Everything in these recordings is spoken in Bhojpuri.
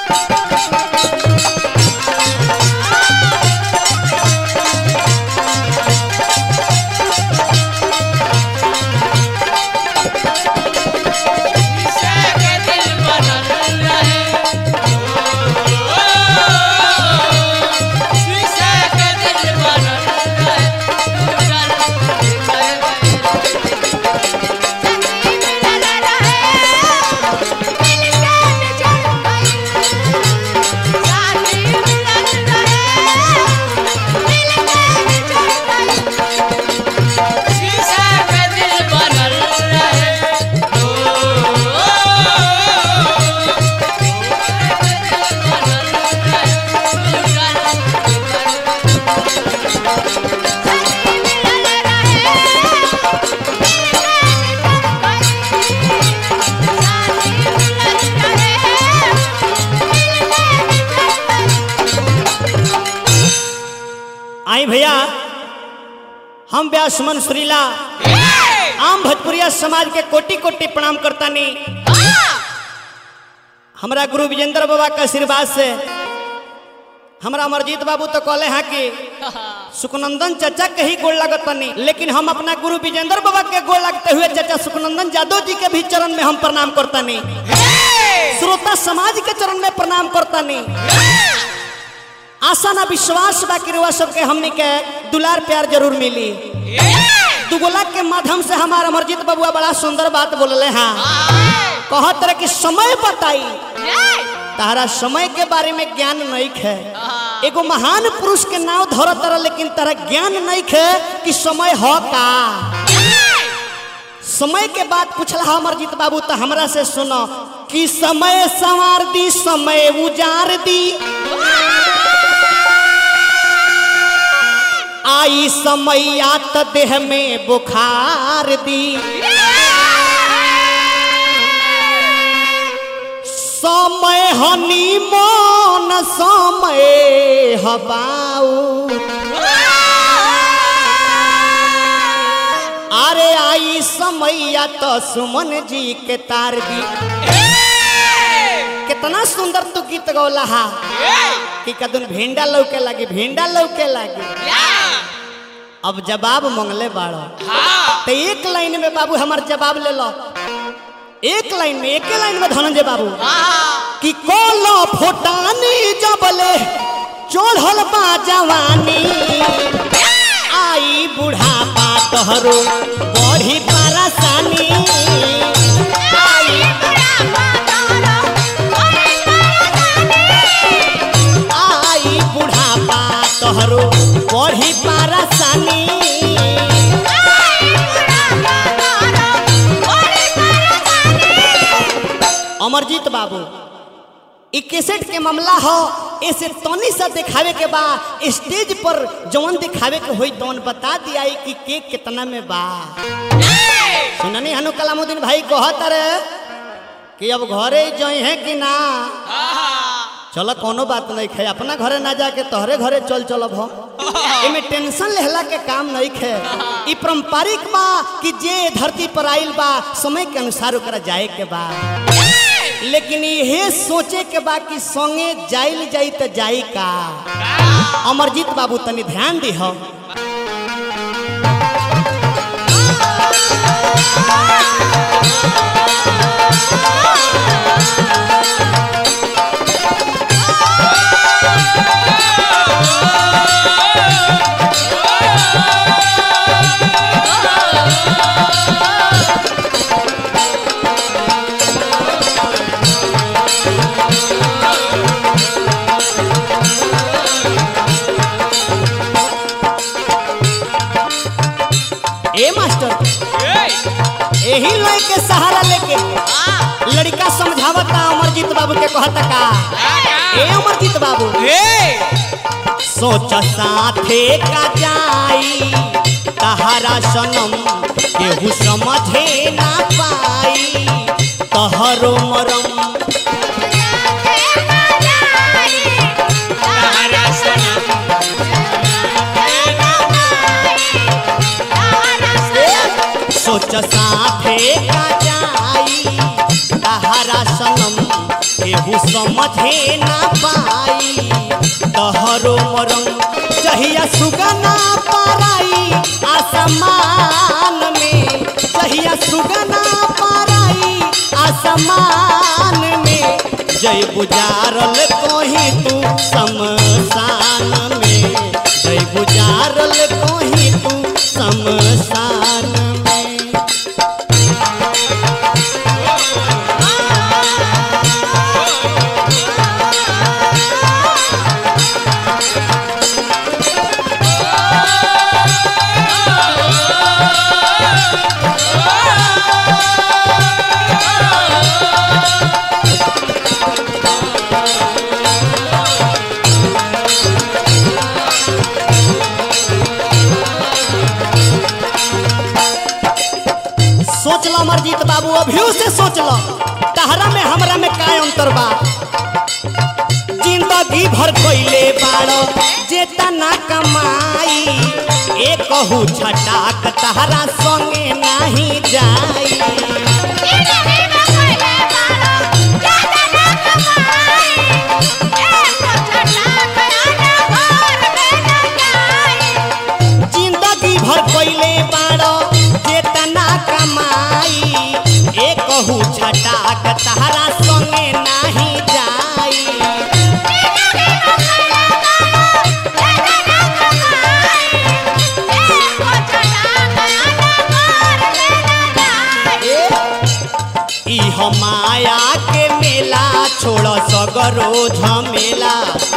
शीशे के दिल बनल रहे ओ, शीशे के दिल बनल रहे टूटल शीशे के दिल बनल रहे ओ, शीशे के दिल बनल रहे टूटल आई भैया हम व्यास मन सुरीला आम भोजपुरिया समाज के कोटि कोटि प्रणाम करतानी हमरा गुरु विजेंद्र बाबा के आशीर्वाद से हमरा अमरजीत बाबू तो कहले हैं कि सुखनंदन चाचा के ही गोड़ लागत तनी लेकिन हम अपना गुरु विजेंद्र बाबा के गोड़ लगते हुए चाचा सुखनंदन यादव जी के भी चरण में हम प्रणाम करतानी श्रोता समाज के चरण में प्रणाम करतानी आशा ना विश्वास बाकी रुआ सबके हमनी के दुलार प्यार जरूर मिली दुगोला के माध्यम से हमारा अमरजीत बबुआ बड़ा सुंदर बात बोलले हैं कहत रहे कि समय बताई तारा समय के बारे में ज्ञान नहीं है एगो महान पुरुष के नाव धरत रह लेकिन तारा ज्ञान नहीं है कि समय हो का समय के बात पूछला अमरजीत बाबू तो हमरा से सुनो कि समय संवार दी समय उजार दी आई समैया त देह में बुखार दी समय हनी मन समय हबाऊ अरे आई समैया तो सुमन जी के तार दी कितना सुंदर तू गीत गौला हा कि कदन भिंडा लौके लगी भिंडा लौके लगी अब जवाब मंगले बाड़ो तो एक लाइन में बाबू हमार जवाब ले लो एक लाइन में एक लाइन में धनंजय बाबू कि कोलो फोटानी जबले चढ़ल बा जवानी आई बुढ़ापा तोहरो बड़ी परेशानी आई आई बुढ़ापा तोहरो बड़ी परेशानी अमरजीत बाबू ई कैसेट के मामला हो ऐसे तनी सा दिखावे के बा स्टेज पर जवन दिखावे के होई तवन बता दिया कि केक कितना में बा सुननी हनु कलामुद्दीन भाई कहत रे कि अब घरे जई है कि ना चलो कोनो बात नहीं है अपना घरे ना जाके तोहरे घरे चल चलब हो इमे टेंशन लेहला के काम नहीं है ई पारंपरिक बा कि जे धरती पर आइल बा समय के अनुसार ओकरा जाए के बा लेकिन यहे सोचे के बा कि संगे जाइल जाई त जाई का अमरजीत बाबू तनी ध्यान दी हो ए मास्टर यही लोग के सहारा लेके लड़का समझावता अमरजीत बाबू के कहता का ए अमरजीत बाबू सोच साथे का जाई तहरा सनम केहू समझे ना पाई तहरो मरम सोच साथे का जाई तहरा सनम केहू समझे ना पाई तहरो मरम चहिया सुगना पाराई आसमान में चहिया सुगना पाराई आसमान में जय बुजारल कहीं तू शमशान में जय बुजारल कहीं तू शमशान में सोच लो अमरजीत बाबू अभियो से सोच लो तहरा में हमरा में का अंतर बा जिंदगी भर कोइले बाड़ो जेता ना कमाई एक कहू छटाक तहरा संगे नाही जाई जिंदगी भर कोइले बाड़ो जेता ना कमाई एक कहू छटाक तहरा संगे नाही जाई ई हम माया के मेला छोड़ सगरो झमेला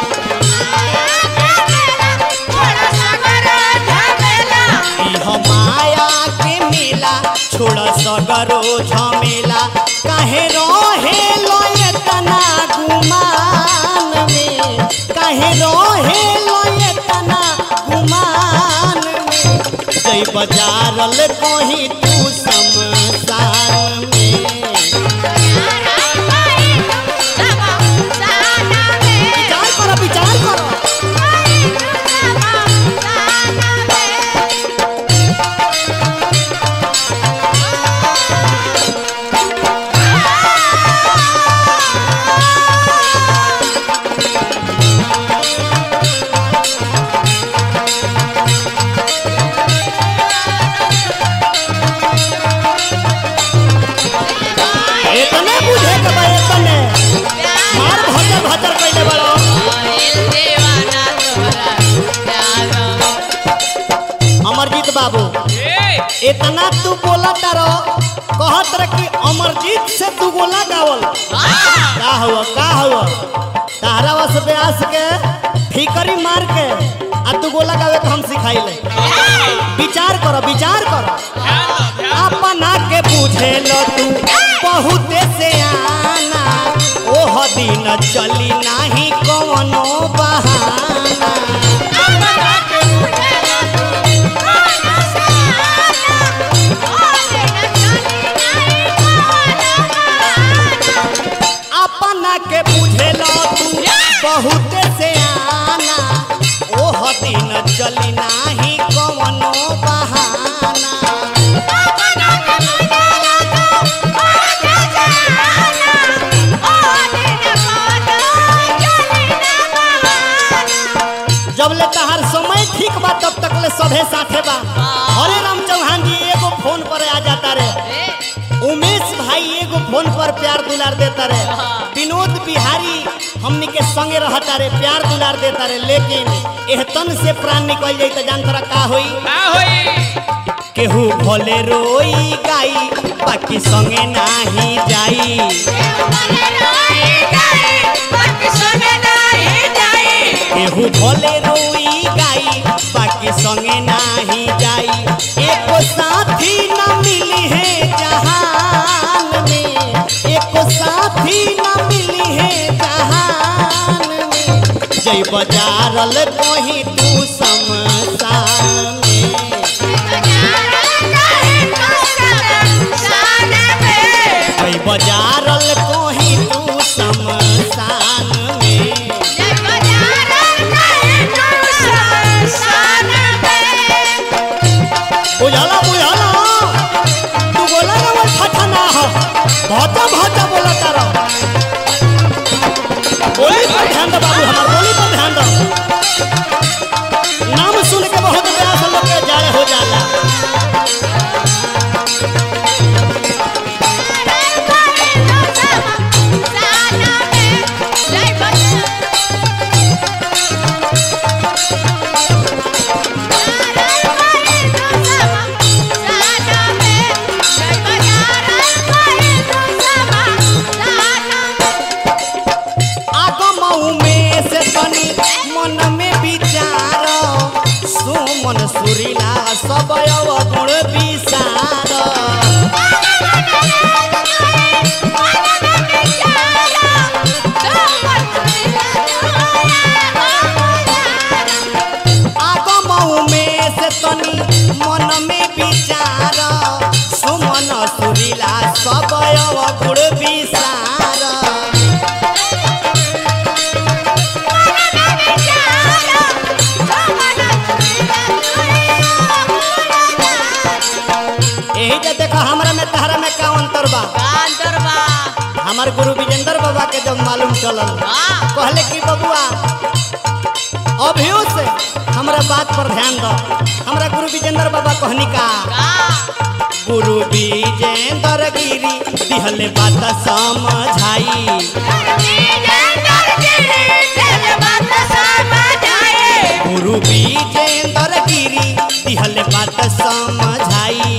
ई हम माया के मेला छोड़ सगरो झमेला काहे रहे लय तना गुमान में काहे रहे लय तना गुमान में जय बजारल कहीं तू शमशान में विचार करो विचार करो इतने बुझे के बा इतने मार भजर भजर कैले बड़ो अमरजीत बाबू इतना तू बोला तारो कहत रह कि अमरजीत से तू गोला गावल का हुआ का हुआ तारा वस ब्यास के ठीकरी मार के आ तू गोला गावे के हम सिखाइले विचार करो विचार करो अपना के बुझे लो तू बहुते से आना ओह दिन चली नाही कवनो बहाना अपना के बुझे लो तू बहुते से आना ओह दिन चली नाही कवनो बहाना जब ले तहार समय ठीक बा तब तक ले सभे साथे बा हरे राम चौहान जी एगो फोन पर आ जाता रे उमेश भाई एगो फोन पर प्यार दुलार देता रे विनोद बिहारी हमनी के संगे रहता रे प्यार दुलार देता रे लेकिन एह तन से प्राण निकल जाई त जान तोरा का होई केहू भले रोई गाई बाकी संगे नाही जाई केहू भले रोई गाई बाकी संगे नाही जाई एको साथी न मिली है जहान में एको साथी न मिली है जहान में जय बजारल कहीं तू शमशान में जय बजारल कहीं तू शमशान में बुझाला बुझाला तू बोला ना वो ठठा ना हो भाता भाता बोला तारा सब अवगुण विसार यही जे देखो हमरा में तहरा में का अंतर बा कांतर बा हमार गुरु विजेंद्र बाबा के जब मालूम चलल हाँ कहले कि बबुआ अभियो से हमरा बात पर ध्यान दो हमरा गुरु विजेंद्र बाबा कहनी का का गुरु विजेंद्र गिरी दिहले बात समझाई गुरु विजेंद्र गिरी दिहले बात समझाई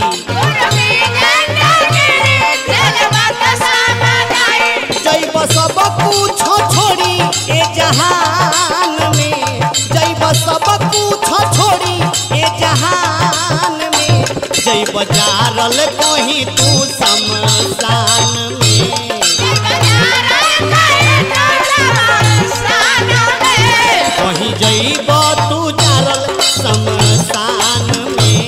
जैब सब कुछ छोड़ी ए जहान में जैब सब कुछ छोड़ी ए जहान में जैब जारल कहीं तू शमशान में कहीं जैब तू जारल शमशान में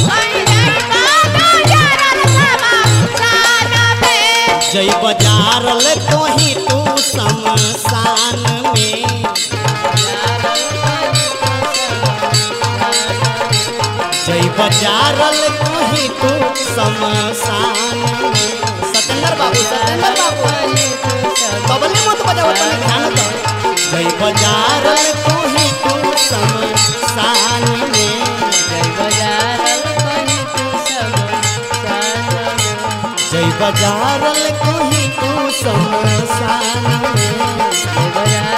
जैब जारल कहीं तू शमशान में जैब जारल कहीं तू शमशान में सत्येंद्र बाबू सत्येंद्र बाबू बबले मत बजाओ तुम ध्यान दो जय बजारल तू ही तू शमशान में जय बजारल तू ही तू शमशान में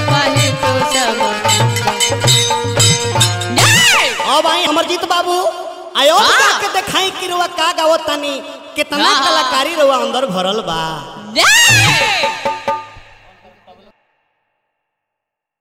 अब आई अमरजीत बाबू आयो हाँ। के देखाई कि रुआ का गावत तानी कितना हाँ। कलाकारी रुआ अंदर भरल बा Yeah!